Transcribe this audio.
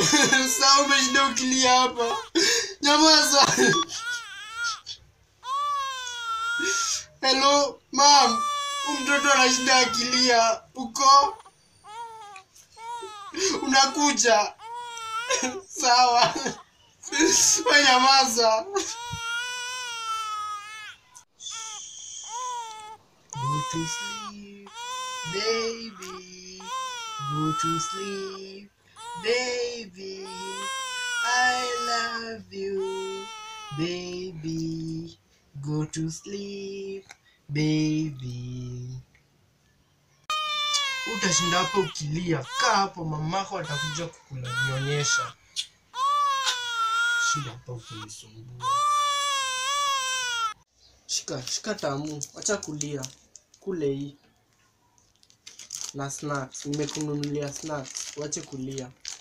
Sasa umeshinda ukilia hapa. Nyamaza. Hello, mam. Huyu mtoto anashinda akilia. Uko? Unakuja? Sawa. Wewe nyamaza. Go to sleep, baby. Go to sleep, baby. I love you, baby. Go to sleep, baby. Utashinda hapo ukilia. Kaa hapo, mamako atakuja kukunyonyesha. Shinda hapo ukinisumbua. Shika, shika tamu. Acha kulia. Kule hii. Na snacks. Nimekununulia snacks. Wache kulia.